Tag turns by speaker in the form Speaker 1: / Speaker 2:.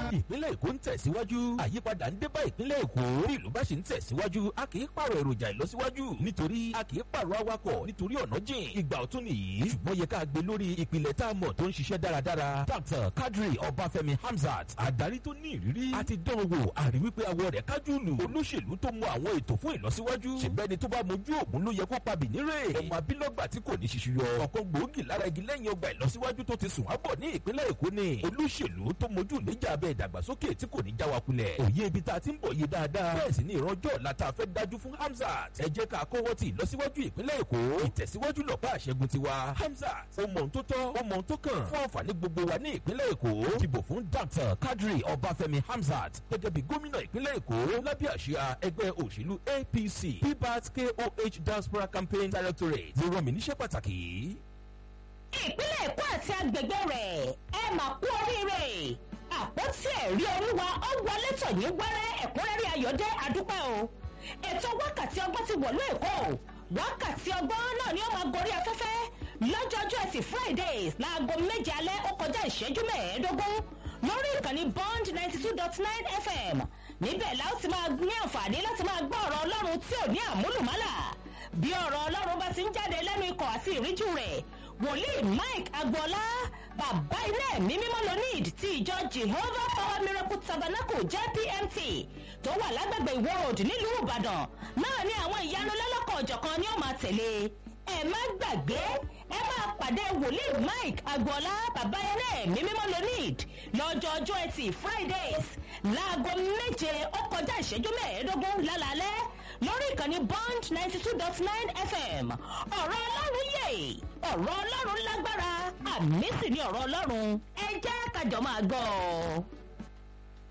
Speaker 1: ìpínlẹ̀ èkó ń tẹ̀síwájú àyípadà ń dé bá ìpínlẹ̀ èkó bí ìlú bá ṣe ń tẹ̀síwájú a kì í pààrọ̀ èròjà ìlọsíwájú nítorí a kì í pààrọ̀ awakọ̀ nítorí ọ̀nà jìn ìgbà ọ̀tún nìyí ṣùgbọ́n yẹ ká gbé lórí ìpìlẹ̀ tá a mọ̀ tó ń ṣiṣẹ́ dáradára dr kadri ọbáfẹ́mi hamzat adarí tó ní ìrírí àti dán wò àrí wípé awọ rẹ̀ kájú lù olóṣèlú tó mọ àwọn ètò fún ìlọsíwájú ṣèbẹ́ni tó bá mojú ògùn ló yẹ kó pa bìnírè ọmọ abílọ́gbà tí kò ní ṣiṣu yọ ọ̀kan gbòógì lára igi lẹ́yìn ọgbà ìlọsíwájú tó ti sùn ábọ̀ ní ìpínlẹ̀ èkó ni olóṣèlú tó mojú ìlẹ́jà abẹ́ ìdàgbàsókè tí kò ní já wa kulẹ̀ òye ibi tá a ti ń bọ̀ yé dáadáa bẹ́ẹ̀ sì ni ìrànjọ́ ọ̀la tá a fẹ́ dájú fún hamzat ẹ jẹ́ ká kọ́wọ́ ti ìlọsíwájú ìpínlẹ̀ èkó ìtẹ̀síwájú lọ́pàá àṣẹgun tiwa hamzat ó mọ ohun tó tọ́ ó mọ ohun tó kàn fún àǹfààní gbogbo wa ní ìpínlẹ̀ èkó dìbò fún dr kadri ọbáfẹ́mi hamzat gẹ́gẹ́ bí gómìnà ìpínlẹ̀ èkó lábẹ́ àṣìá ẹgbẹ́ òṣèlú apc pbat koh diaspora campaign directorate ló rán mi níṣẹ́ pàtàkì yìí.
Speaker 2: ìpínlẹ̀ èkó àti agbègbè rẹ̀ ẹ mà kú oríire àpótí ẹ̀rí olúwa ó wọlé tọ̀ ní wẹ́rẹ́ ẹ̀kúnrẹ́rẹ́ ayọ̀dẹ́ àdúpẹ́ o ètò wákàtí ọgbọ́n ti wọ̀lú èkó wákàtí ọgbọ́n náà ni ó máa gorí afẹ́fẹ́ lọ́jọ́jọ́ ẹtì fridays láago méje alẹ́ ó kọjá ìṣẹ́jú mẹ́ẹ̀ẹ́dógún lórí ìkànnì bond ninety two dot nine fm níbẹ̀ la ó ti máa ní àǹfààní láti máa gbọ́ ọ̀rọ̀ ọlọ́run tí ò ní àmúlùmálà bí ọ̀rọ̀ ọlọ́run bá ti ń jáde lẹ́nu ikọ̀ àti ìríjú rẹ̀ wòlíì mike agboola bàbá ilé ẹ̀mí mímọ́ lonid ti ìjọ jehovah power miracle tabernacle jpmt tó wà lágbègbè ìwọ road nílùú ìbàdàn náà ni àwọn ìyanu lọ́lọ́kọ̀ ọ̀jọ̀kan ni ó máa tẹ̀lé ẹ má gbàgbé ẹ máa pàdé wòlíì mike agboola bàbá ilé ẹ̀mí mímọ́ lonid lọ́jọ́ ọjọ́ ẹtì fridays láago méje ó kọjá ìṣẹ́jú mẹ́ẹ̀ẹ́dógún lálálẹ́ lórí ìkànnì bond ninety two dot nine fm ọ̀rọ̀ ọlọ́run yè ọ̀rọ̀ ọlọ́run lágbára àmì sì ni ọ̀rọ̀ ọlọ́run ẹ jẹ́ kájọ máa gbọ́ ọ.